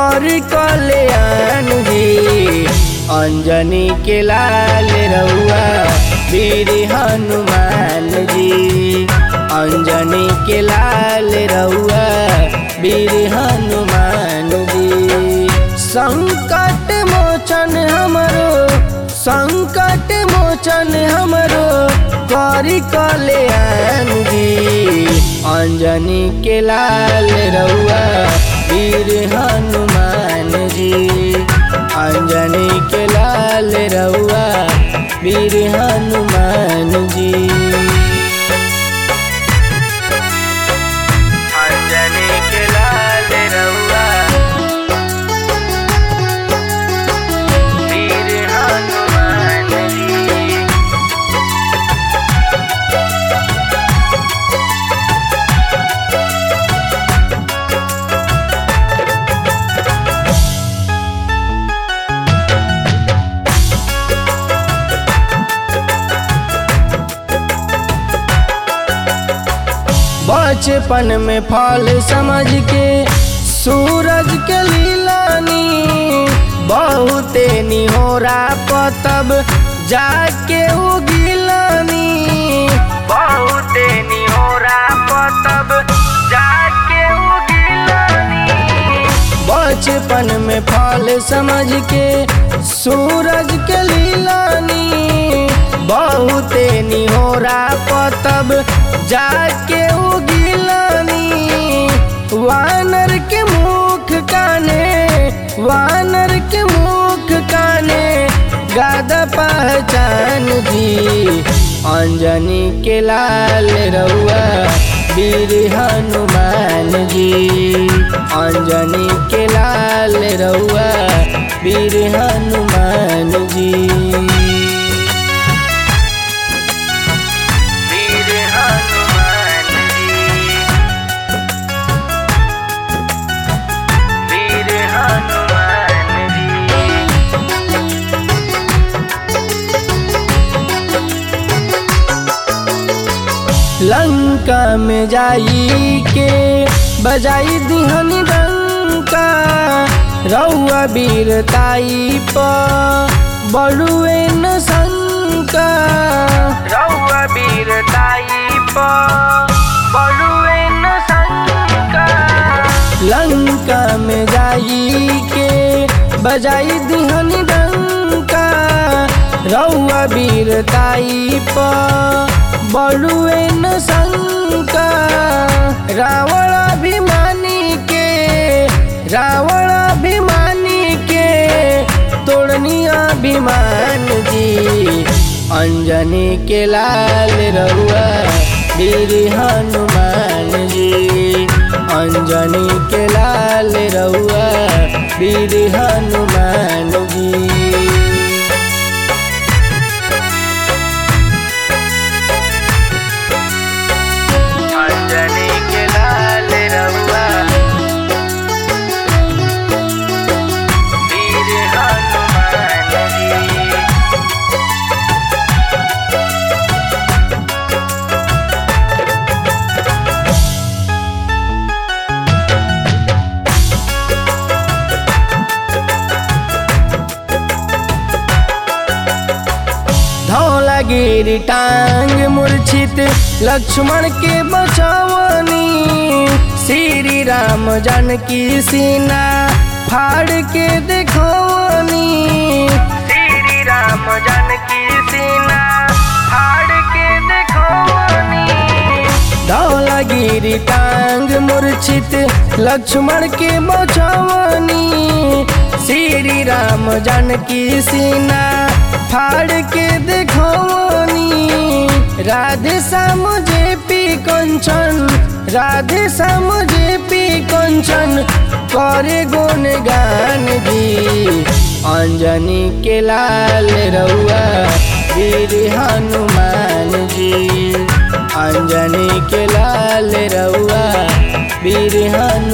कर कल्याण जी अंजनी के लाल रउआ वीर हनुमान जी अंजनी के लाल रउआ वीर हनुमान जी संकट मोचन हमरो संकट मोचन हमरो करी कल्याण जी अंजनी के लाल रउआ वीर हनुमान जी अंजनी के लाल रउआ वीर हनुमान जी अंजनी के लाल रउआ वीर हनुमान जी बचपन में फल समझ के सूरज के लीलानी बहुते निहोरा पतब जाके उगिलानी बहुते निहोरा पतब जाके उगिलानी बचपन में फल समझ के सूरज के लीलानी बहुते निहोरा पतब जाके उगिलानी वानर के मुख काने वानर के मुख काने गादा पहचान जी अंजनी के लाल रउआ वीर हनुमान जी अंजनी के लाल रउआ वीर हनुमान जी वीर हनुमान जी वीर हनुमान जी लंका में जाई के बजाई दिहनी डंका रउआ वीरताई प बड़ुए न शंका रउआ वीरताई प बड़ुए न शंका लंका में जाई के बजाई दिहनी डंका रउआ वीरताई प बड़ुए न शंका रावण अभिमानी के रावण अभिमानी के तोड़नी अभिमान जी अंजनी के लाल रउआ वीर हनुमान जी अंजनी के लाल रउआ वीर हनुमान जी अंजनी के लाल रउआ वीर हनुमान जी धौलागिरी टांग मूर्छित लक्ष्मण के बचावनी श्री राम जानकी सीना फाड़ के देखवनी श्री राम जानकी सीना फाड़ के देखवनी धौलागिरी टांग मूर्छित लक्ष्मण के बचावनी श्री राम जानकी सीना फाड़ के देखवनी Radhe Shyam J P Kanchan Radhe Shyam J P Kanchan करे गुण गान जी अंजनी के लाल रउआ वीर हनुमान जी अंजनी के लाल रउआ वीर हनुमान